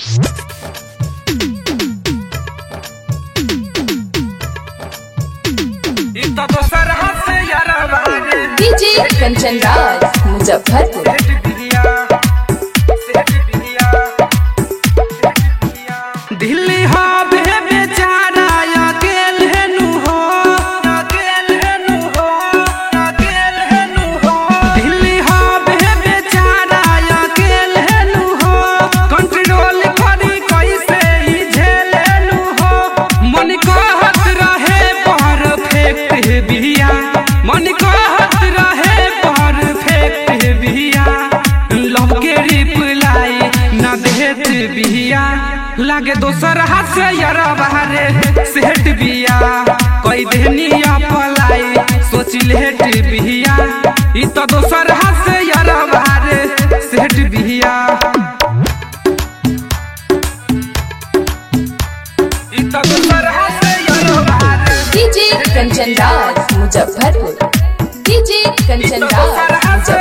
इ तो दोसर हाथ से यारवा रे डीजे कंचन राज मुजफ्फरपुर सेठ बिहिया सेठ बिहिया सेठ बिहिया दिल्ली हावे बेचारा अकेल हेनु हो अकेल हेनु हो अकेल हेनु हो दिल्ली हावे बेचारा अकेल हेनु हो कंट्रोल करी कैसे ही झेलेनु हो मन कहत रहे परफेक्ट बिहिया मन कहत रहे परफेक्ट बिहिया लव के रिप्लाई ना देत बिहिया लागे दोसर हाथ से यारा बाहरे सेठ बिया कोई देनिया पलाई सोच लेट बिहिया इ तो दोसर हाथ से यारा बाहरे सेठ बिहिया इ तो दोसर हाथ से यारा बाहरे डीजे कंचन राज मुजफ्फरपुर डीजे कंचन राज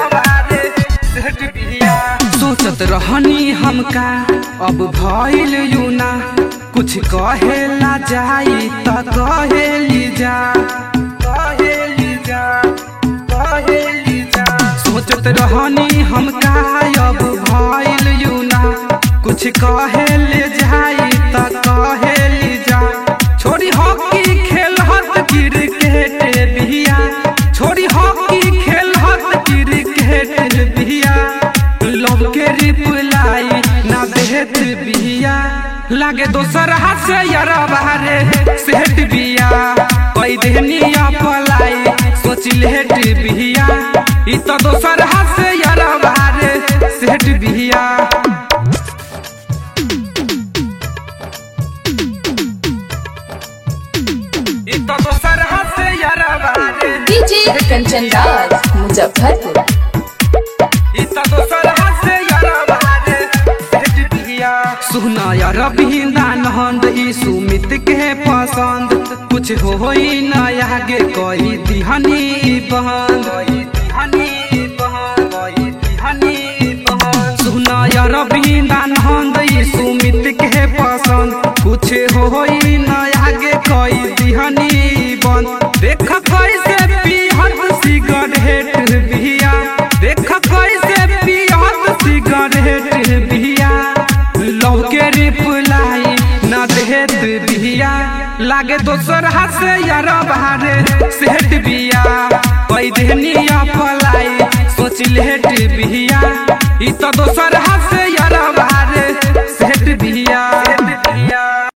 मुजफ्फरपुर सोचत रहनी हमका अब भइल यूना कुछ कहेला जाई त कहेली जा कहेली जा कहेली जा सोचत रहनी हमका अब भइल यूना कुछ कहेले जाई त कहेली जा छोरी हॉकी खेलहत क्रिकेट बिया छोरी हॉकी खेलहत क्रिकेट बिया लव के रिप्लाई ना देत बिया लागे दोसर हाथ से यारा बाहरे सेठ बिया कोई देनिया पलाई सोच लेट बिया इ तो दोसर हाथ से यारा बाहरे सेठ बिया इ तो दोसर हाथ से यारा बाहरे डीजे कंचन राज मुजफ्फरपुर सुना यार बिंदान हंद ई सुमित के पसंद कुछ होई न आगे कोई दिहनी बहन सुना यार बिंदान हंद ई सुमित के पसंद कुछ होई न आगे कोई दिहनी बंद देख कैसे पीहत सिगरेट बिया देख कैसे पीहत सिगरेट बिया लव के रिप्लाई ना देत बिया लागे दोसर हाथ से यार बाहरे सेठ बिया कोई देनिया पलाई सोच लेट बिया इ तो दोसर हाथ से यार बाहरे सेठ बिया